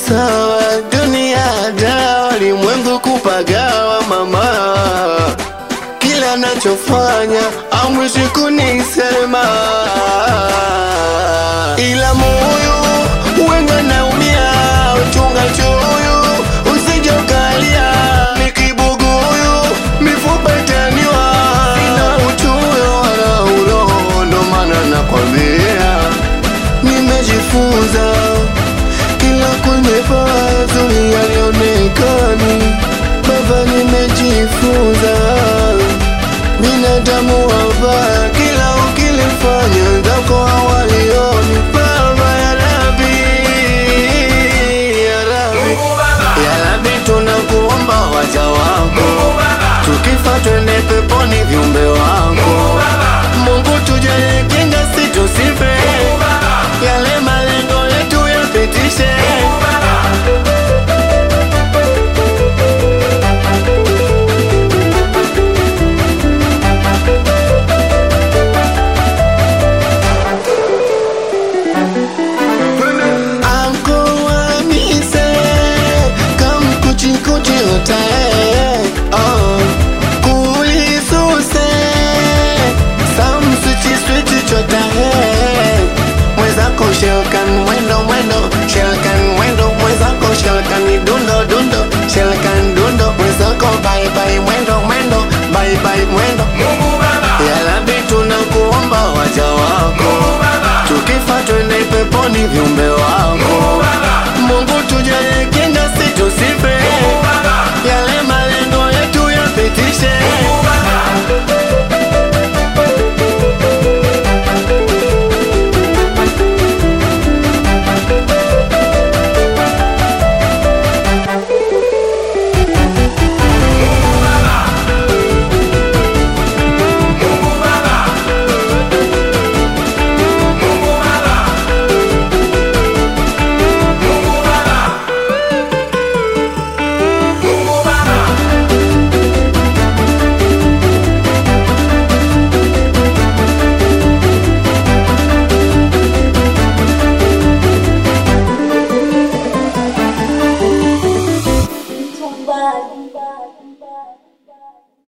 sawa, dunia dawa, ulimwengu kupagawa mama, kila nachofanya amwishi kunisema, ila moyo wenga naumia, uchunga choyo usije ukalia, ni kibuguyu mifupa itaniwa, sina uchoyo wala uroho, ndo maana nakwambia nimejifunza kila kwenye pazuri yalionekani, baba, nimejifunza binadamu wabaya, kila ukilifanya ndako hawalioni. Baba ya Rabi, ya Rabi, ya Rabi, tunakuomba waja wako, tukifa twende peponi viumbe wako. Mungu tujalie kinga, situsife yale malengo yetu yapitishe. Anko wamise kam kuchi kuchi hotae oh. kulisuse sam swichi swichi chotae mwezako shelkan mwendo mwendo shelkan mwendo mwezako shelkan dundo dundo shelkan dundo mwezako bye bye mwendo mwendo bye bye mwendo yalabi tunakuomba waja wako tukifa twende peponi viumbe